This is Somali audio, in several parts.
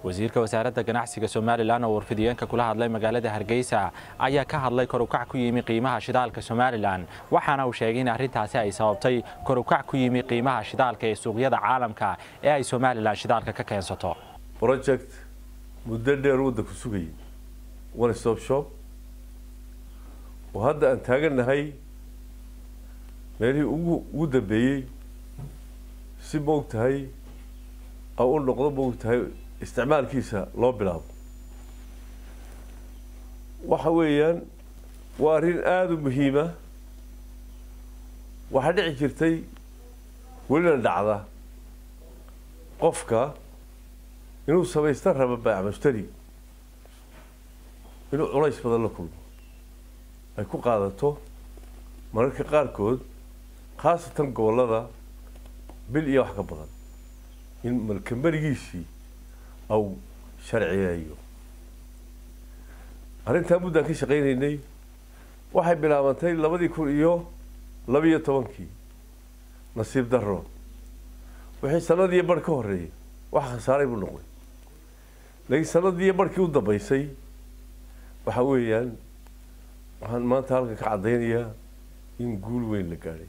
wasiirka wasaaradda ganacsiga somalilan oo warfidiyeenka kula hadlay magaalada hargeysa ayaa ka hadlay korukac ku yimi qiimaha shidaalka somalilan waxaana uu sheegay in arrintaasi ay sababtay korukac ku yimi qiimaha shidaalka ee suuqyada caalamka ee ay somalilan shidaalka ka keensato project muddo dheer waddanku sugayay one stop shop oo hadda aan taagannahay meelihii ugu ugu dambeeyey si moog tahay a u noqdo moog tahay isticmaalkiisa loo bilaabo waxa weeyaan waa arrin aada u muhiima waxaa dhici jirtay welina dhacda qofka inuu samaysta raba baac mushtari inuu culays badan la kulmo ay ku qaadato mararka qaarkood khaasatan gobollada bil iyo wax ka badan in malkamerigiisii au sharciyeeyo arrintaa muddaan ka shaqaynaynay waxay bilaabantay labadii kun iyo labiyo tobankii nasiib darro wixii sanadiiyo barh ka horreeyay wax khasaaray buu noqday laakiin sanadiiyo barhkii u dambaysay waxa weeyaan waxaan maanta halkan ka caddaynayaa in guul weyn la gaadhay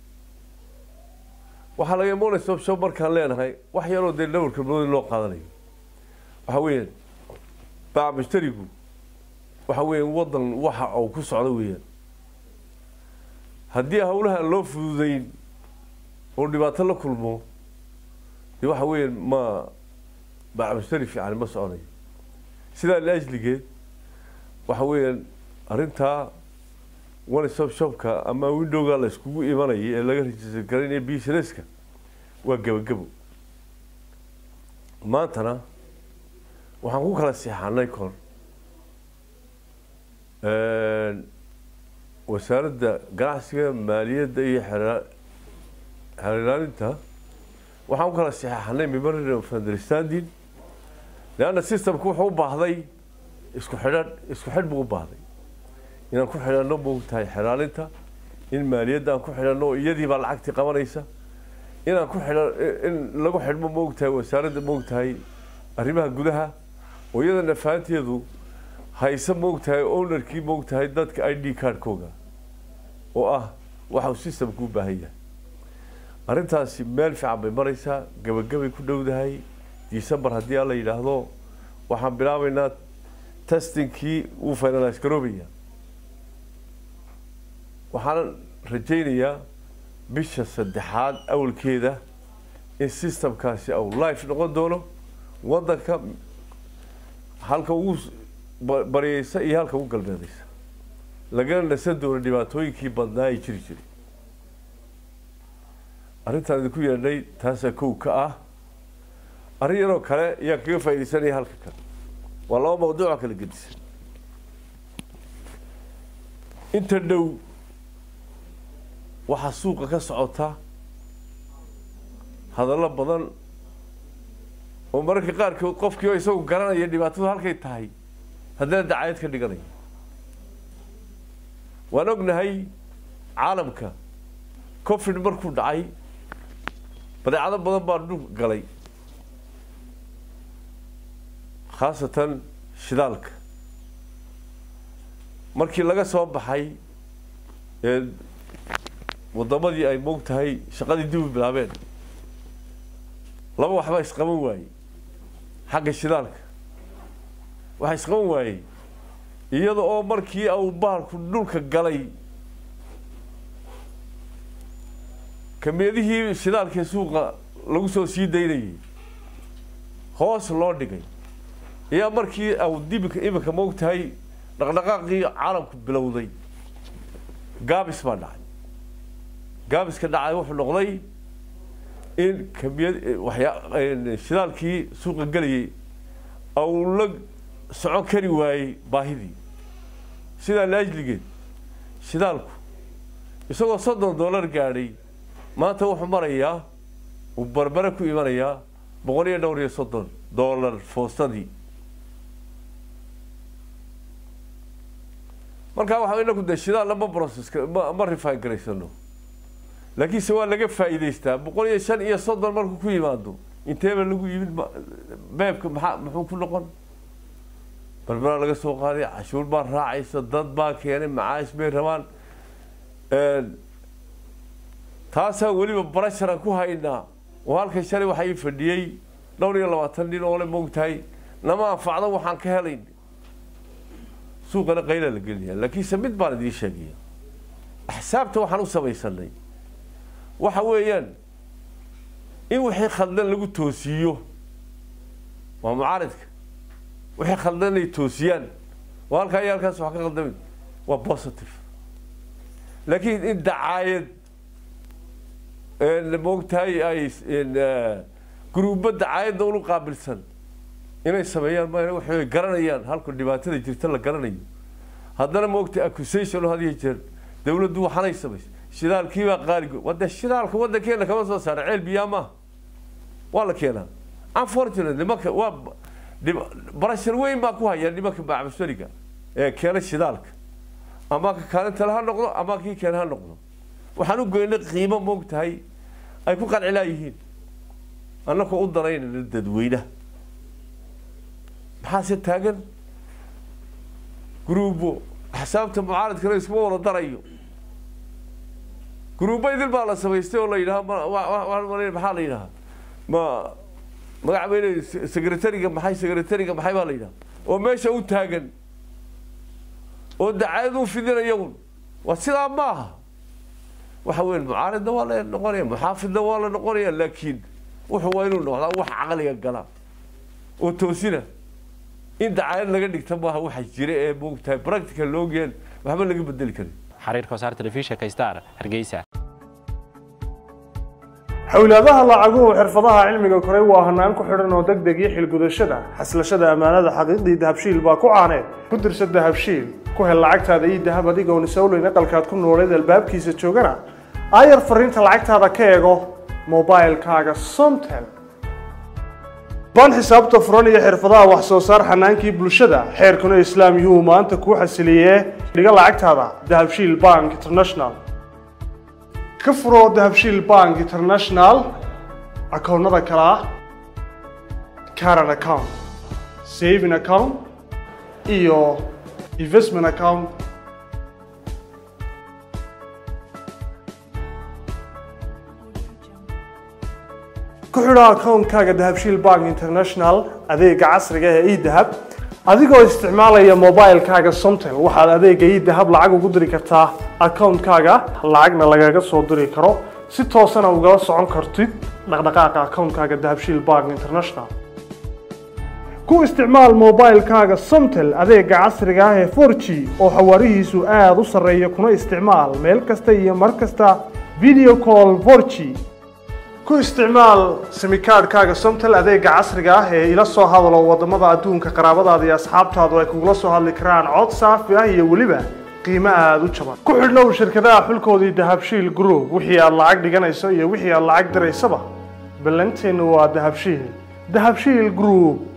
waxaa laga monstop show markaan leenahay wax yaroo dee dhawarka moodi loo qaadanayo waxa weeyaan baac mushtarigu waxa weeyaan waddan waxa uu ku socdo weeyaan haddii hawlaha aan loo fududeyn oo dhibaato la kulmo dee waxa weeyaan ma baac mushtari fiican ma soconayo sidaa laajligeed waxa weeyaan arrintaa one stop shopka ama windowga la iskugu imanayay ee laga register garaynaya businesska waa gebagabo maantana waxaan ku kala seexanay kor wasaaradda ganacsiga maaliyadda iyo xeerlaalinta waxaan ku kala seexanay memorandum of understanding leanna systemku wuxuu u baahday isku xidhan isku xidh buu u baahday inaan ku xidhanno moogtahay xeraalinta in maaliyadda aan ku xidhanno iyadii baa lacagtii qabanaysa inaan ku xidhan in lagu xidhmo moogtahay wasaaradda moogtahay arrimaha gudaha oo iyada nafaanteedu hayse moogtahay ownerkii moogtahay dadka i d cardkooga oo ah waxau systemku u baahan yahay arrintaasi meel fiican bay maraysaa gabagabay ku dhowdahay december haddii aan la yidhaahdo waxaan bilaabaynaa testingkii wuu finalize garoobaya waxaan rajaynayaa bisha saddexaad awalkeeda in systemkaasi au life noqon doono waddanka halka ugu baryeysa iyo halka ugu galbeedaysa lagana nasan doono dhibaatooyinkii badnaa ay jiri jiray arrintaan idinku yeedhnay taasaa kow ka ah arrin yaroo kale ayaan kaga faaidaysanaya halka kale waa laba mawduucoo kala gedisan inta dhow waxaa suuqa ka socota hadallo badan oo mararka qaarkood qofkii oo isagu garanaya dhibaatadu halkay tahay haddana dacayad ka dhiganaya waan ognahay caalamka covid markuu dhacay badeecado badan baa dhulka galay khaasatan shidaalka markii laga soo baxay ee waddamadii ay moog tahay shaqadii dib u bilaabeen laba waxbaa isqaban waayey xagga shidaalka waxaa isqaban waayey iyada oo markii uu bahalku dhulka galay kamiyadihii shidaalkee suuqa lagu soo sii daynayay hoos loo dhigay ayaa markii au dibika iminka moog tahay dhaqdhaqaaqii caalamku bilowday gaabis baa dhacay gaabiska dhacay wuxuu noqday in kamiyad waxyaa shidaalkii suuqa gelayay au la socon kari waayey baahidii sidaa laajligeed shidaalku isagoo soddon dollar gaadhay maanta wuxuu marayaa uu barbare ku imanayaa boqol iyo dhowr iyo soddon dollar foostadii markaa waxaa inaku de shidaal lama processka ma ma refine garaysano laakiinse waa laga faa'iidaystaa boqol iyo shan iyo soddon markuu ku yimaado inteeba lagu yimid beebka maxaa muxuu ku noqon barbaraa laga soo qaaday cashuur baa raacaysa dad baa keenay macaash bay rabaan taasaa weliba barasharan ku haynaa oo halkan shalay waxaa ii fadhiyey dhowr iyo labaatan nin oo le moogtahay nama anfacdo waxaan ka helayn suuqana qayla la gelinaya laakiinse mid baan idiin sheegaya axsaabta waxaan u samaysanay waxa weeyaan in wixii khaldan lagu toosiiyo waa mucaaridka wixii khaldan inay toosiyaan oo halkaa iyo halkaas wax ka khaldamin waa positive laakiin in dacaayad moogtahay ay guruuba dacaayadda ulu qaabilsan inay sameeyaan ma waxay garanayaan halku dhibaatada jirta la garanayo haddana moogtay accusation oo had iyo jeer dawladdu waxanay samaysay shidaalkiibaa qaaligo wade shidaalka waddankeena kama soo saara ceel biyaa maaha waa la keenaa unfortunately nimanka waa barashar weyn baa ku haya nimanka bacbasariga ee keena shidaalka ama ka kaalintale ha noqdo ama kii keena ha noqdo waxaan u goynay qiimo moogtahay ay ku qancilaa yihiin annakoo u danaynayna dadweynaha maxaase taagan gruubo axsaabta mucaaradkana iskuma wada darayo gruubo idil baa la samaystay oo la yidhaha maxaa la yidhahaa ma magac bay leeyihin secretariga maxay secretariga maxay baa la yidhaha oo meesha u taagan oo dacaayad u fidinaya un waa sidaa ma aha waxa weya mucaaridna waa la noqonaya muxaafidna waa la noqonaya laakiin wuxuu waa inuu noqdaa wax caqliga gala oo toosina in dacaayad laga dhigta maaha waxa jira ee moogtahay practical loogeen waxba laga bedeli karin xariirka wasaar telefishinka star hargeysa xowlaadaha lacaguhu xirfadaha cilmiga koray waa hanaan ku xidhan oo deg deg iyo xilgudashada xaslashada ammaanada xaqiiqdii dahabshiil baa ku caaneed ku dirsa dahabshiil ku hel lacagtaada iyo dahab adigoon isowleyn aqalkaad ku nooleed albaabkiisa joogana aayar fariinta lacagtaada ka eego mobilkaaga somtel baan xisaabta furan iyo xirfadaha wax soo saar xanaankii bulshada xeerkuna islaam yuhuu maanta kuu xasiliyee dhiga lacagtaada dahabshiil bank international ka furo dahabshiil bank international akoonnada kale ah caran account saving account iyo investment account ku xidho akoonkaaga dahabshiil bank international adeega casriga ee edahab adigoo isticmaalaya mobilkaaga somtel waxaad adeega edahab lacag ugu diri kartaa akoonkaaga lacagna lagaga soo diri karo si toosana ugala socon kartid dhaqdhaqaaqa akoonkaaga dahabshiil bank international ku isticmaal mobilkaaga somtel adeega casriga ah ee 4g oo xawaarihiisu aada u sarreeya kuna isticmaal meel kasta iyo mar kasta video call 4g ku isticmaal simikaadhkaaga somtel adeega casriga ah ee ila soo hadalo wadamada adduunka qaraabadaada iyo asxaabtaadu ay kugula soo hadli karaan cod saafi ah iyo weliba qiimo aada u jaban ku xidhnow shirkadaha xulkoodii dahabshiil group wixii aad lacag dhiganayso iyo wixii aad lacag diraysaba ballanteennu waa dahabshiil dahabshiil group